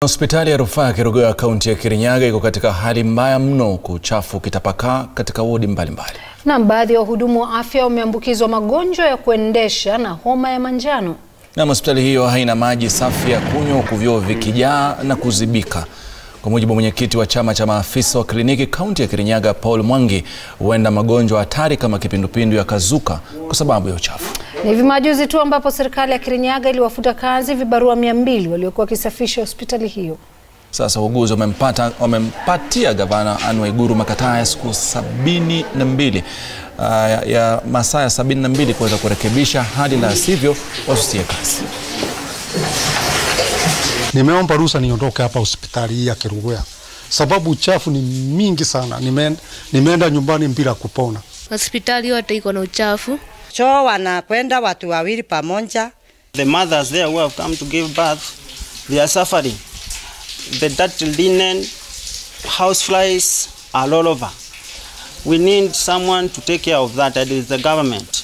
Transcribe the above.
Hospitali ya rufaa ya Kerugoya kaunti ya Kirinyaga iko katika hali mbaya mno huku uchafu ukitapakaa katika wodi mbalimbali. Na baadhi ya wahudumu wa afya wameambukizwa magonjwa ya kuendesha na homa ya manjano. Na hospitali hiyo haina maji safi ya kunywa huku vyoo vikijaa na kuzibika. Kwa mujibu wa mwenyekiti wa chama cha maafisa wa kliniki kaunti ya Kirinyaga Paul Mwangi, huenda magonjwa hatari kama kipindupindu yakazuka kwa sababu ya uchafu. Ni hivi majuzi tu ambapo serikali ya Kirinyaga iliwafuta kazi vibarua mia mbili waliokuwa wakisafisha hospitali hiyo. Sasa wauguzi wamempata wamempatia gavana Anne Waiguru makataa ya siku sabini na mbili uh, ya, ya masaa ya sabini na mbili kuweza kurekebisha hali, la sivyo wasusie kazi. Nimeomba ruhusa niondoke hapa hospitali hii ya Kerugoya sababu uchafu ni mingi sana. Nimeenda, nimeenda nyumbani bila kupona. Hospitali yote iko na uchafu. Choo wanakwenda watu wawili pamoja. The mothers there who have come to give birth, they are suffering. The dirty linen, house flies are all over. We need someone to take care of that, that is the government.